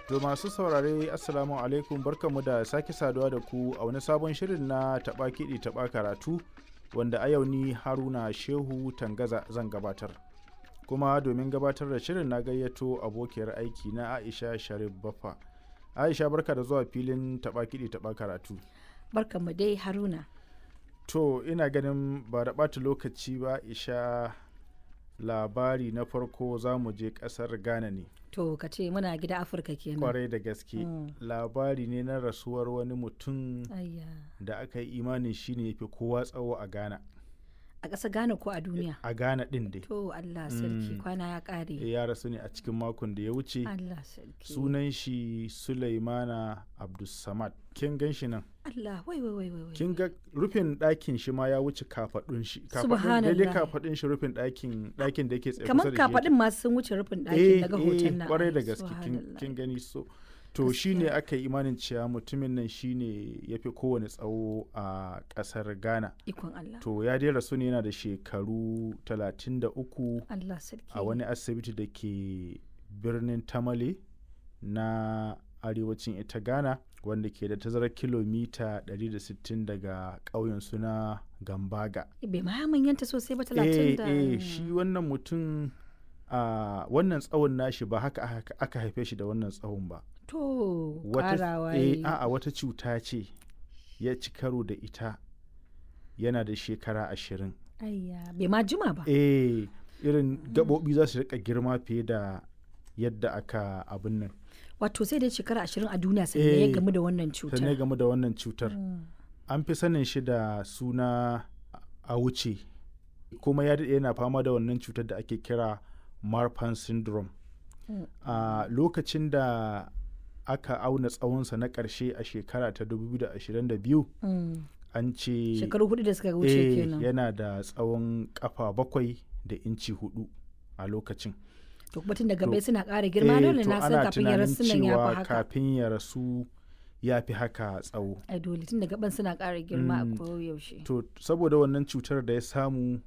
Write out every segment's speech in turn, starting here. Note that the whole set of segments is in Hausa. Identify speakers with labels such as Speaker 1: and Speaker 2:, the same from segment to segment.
Speaker 1: To masu saurare Assalamu alaikum barkamu da sake saduwa da ku a wani sabon shirin na taɓa kiɗi taɓa karatu wanda a yau ni Haruna Shehu Tangaza zan gabatar. Kuma domin gabatar da shirin na gayyato abokiyar aiki na Aisha Sharif Baffa. Aisha barka da zuwa filin taɓa kiɗi taɓa karatu.
Speaker 2: Barkamu dai Haruna.
Speaker 1: To ina ganin ba da ɓata lokaci ba Aisha labari na farko za mu je ƙasar Ghana ne.
Speaker 2: To ka ce muna gida Afirka kenan.
Speaker 1: kwarai da gaske
Speaker 2: Mm.
Speaker 1: labari ne na rasuwar wani mutum
Speaker 2: Ayya.
Speaker 1: da aka yi imanin shi ne fi kowa tsawo a ghana
Speaker 2: A ƙasa Ghana ko a duniya?
Speaker 1: a ghana din dai
Speaker 2: To Allah sarki
Speaker 1: Mm.
Speaker 2: kwana ya ƙare.
Speaker 1: ya rasu ne a cikin makon da ya wuce
Speaker 2: Allah sarki.
Speaker 1: sunan shi sulaimana abdulsamad kin gan shi nan
Speaker 2: Allah wai wai wai wai. wai.
Speaker 1: kin ga rufin ɗakin shi ma ya wuce kafaɗun shi kafaɗun
Speaker 2: Subhanallah.
Speaker 1: daidai kafaɗun shi rufin ɗakin ɗakin da yake tsaye
Speaker 2: Kamar
Speaker 1: kusa da shi yake.
Speaker 2: kafaɗin masu sun wuce rufin
Speaker 1: eh
Speaker 2: ɗakin daga
Speaker 1: eh,
Speaker 2: hoton nan.
Speaker 1: kwarai da
Speaker 2: Ai,
Speaker 1: gaske kin-
Speaker 2: subhanallah.
Speaker 1: kin gani so to shi ne
Speaker 2: Gaskiya.
Speaker 1: aka yi imanin cewa mutumin nan shi ne ya fi kowane tsawo a ƙasar ghana
Speaker 2: Ikon Allah.
Speaker 1: to ya dai rasu ne yana da shekaru 33
Speaker 2: Allah sarki.
Speaker 1: a wani asibiti da ke birnin tamale na arewacin ita ghana wanda ke da tazarar kilomita 160 daga ƙauyen suna gambaga
Speaker 2: Bai ma manyanta sosai ba
Speaker 1: eh
Speaker 2: talatin da.
Speaker 1: eh shi wannan mutum a wannan tsawon nashi ba haka aka- aka haife shi da wannan tsawon ba
Speaker 2: To
Speaker 1: wata
Speaker 2: ƙarawa
Speaker 1: eh,
Speaker 2: yayi.
Speaker 1: a'a wata cuta ce ya ci karo da ita yana da shekara ashirin
Speaker 2: Ayya bai ma jima ba.
Speaker 1: eh irin gaɓoɓi za su rika girma fiye da yadda aka abin nan
Speaker 2: Wato sai dai shekara ashirin a duniya sannan ya
Speaker 1: Eh,
Speaker 2: gamu da wannan
Speaker 1: sannan
Speaker 2: cutar.
Speaker 1: game da wannan cutar
Speaker 2: Mm.
Speaker 1: an fi sanin shi da suna a wuce kuma ya daɗe yana fama da wannan cutar da ake kira marfan syndrome
Speaker 2: Mm.
Speaker 1: a lokacin da aka auna tsawonsa na ƙarshe a shekara ta 2022
Speaker 2: Mm.
Speaker 1: an ce
Speaker 2: Shekaru hudu da suka wuce
Speaker 1: eh,
Speaker 2: kenan.
Speaker 1: yana da tsawon kafa bakwai da inci hudu a lokacin
Speaker 2: to kuma tun daga
Speaker 1: To,
Speaker 2: bai suna ƙara girma
Speaker 1: Eh,
Speaker 2: dole
Speaker 1: to
Speaker 2: na san
Speaker 1: ana
Speaker 2: kafin ya
Speaker 1: tunanin
Speaker 2: rasu nan ya
Speaker 1: cewa
Speaker 2: fi haka
Speaker 1: kafin ya rasu ya fi haka tsawo
Speaker 2: ai dole tun daga ban suna ƙara girma
Speaker 1: Mm.
Speaker 2: a koyaushe
Speaker 1: to saboda wannan cutar da ya samu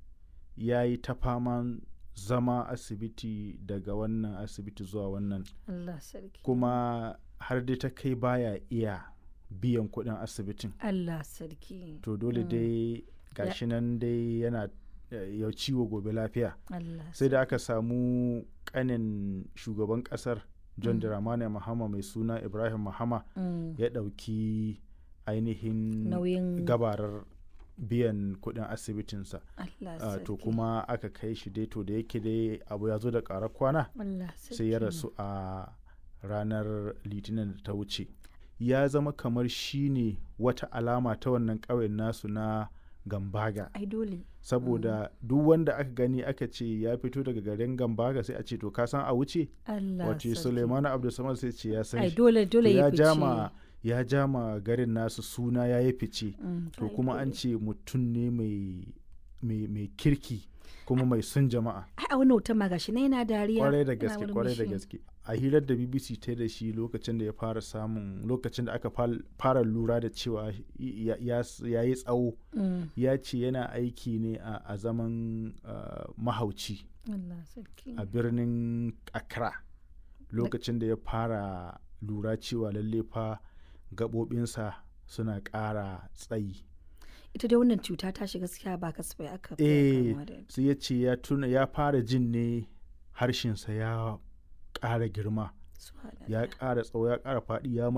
Speaker 1: ya yi ta faman zama asibiti daga wannan asibiti zuwa wannan
Speaker 2: Allah sarki
Speaker 1: kuma har dai ta kai baya iya biyan kuɗin asibitin
Speaker 2: Allah sarki
Speaker 1: to dole
Speaker 2: Mm.
Speaker 1: dai gashi nan dai yana eh, ya ciwo gobe lafiya
Speaker 2: Allah
Speaker 1: sai da aka samu kanin shugaban kasar john
Speaker 2: Mm.
Speaker 1: dramani mahama mai suna ibrahim mahama
Speaker 2: Mm.
Speaker 1: ya ɗauki ainihin
Speaker 2: nauyin
Speaker 1: gabarar biyan kuɗin asibitinsa
Speaker 2: Allah
Speaker 1: Ah,
Speaker 2: sarki
Speaker 1: to kuma aka kai shi dai to da yake dai abu ya zo da ƙarar kwana
Speaker 2: Allah sarki
Speaker 1: sai ya rasu a ranar litinin da ta wuce ya zama kamar shi ne wata alama ta wannan ƙauyen nasu na gambaga
Speaker 2: ai dole
Speaker 1: saboda duk wanda aka gani aka ce ya fito daga garin gambaga sai a ce to ka san a wuce
Speaker 2: Allah
Speaker 1: wace
Speaker 2: sarki
Speaker 1: suleimanu abdulsamad sai ce ya san
Speaker 2: ai
Speaker 1: shi
Speaker 2: dole
Speaker 1: To
Speaker 2: dole ya
Speaker 1: ya
Speaker 2: fice
Speaker 1: jama ya jama garin nasu suna ya yi fice
Speaker 2: Mm,
Speaker 1: to
Speaker 2: ai
Speaker 1: kuma an
Speaker 2: dole.
Speaker 1: ce mutum ne mai mai mai kirki kuma mai son jama'a
Speaker 2: ai a wannan hoton ma gashi na yana dariya
Speaker 1: kwarai da
Speaker 2: yana
Speaker 1: gaske kwarai da
Speaker 2: murmushi.
Speaker 1: gaske a hirar da bbc ta yi da shi lokacin da ya fara samun lokacin da aka fal- fara lura da cewa ya- ya ya yi tsawo
Speaker 2: Mm,
Speaker 1: ya ce yana aiki ne a a zaman ah, mahauci
Speaker 2: Allah sarki
Speaker 1: a birnin accra lokacin da ya fara lura cewa lalle fa gaɓoɓinsa suna ƙara tsayi
Speaker 2: ita dai wannan cuta ta shiga gaskiya ba kasafai aka fiye
Speaker 1: eh
Speaker 2: kamuwa da ita.
Speaker 1: sai ya ce ya tuna ya fara jin ne harshensa ya ƙara girma
Speaker 2: Subhanallah.
Speaker 1: ya ƙara tsawo ya ƙara faɗi ya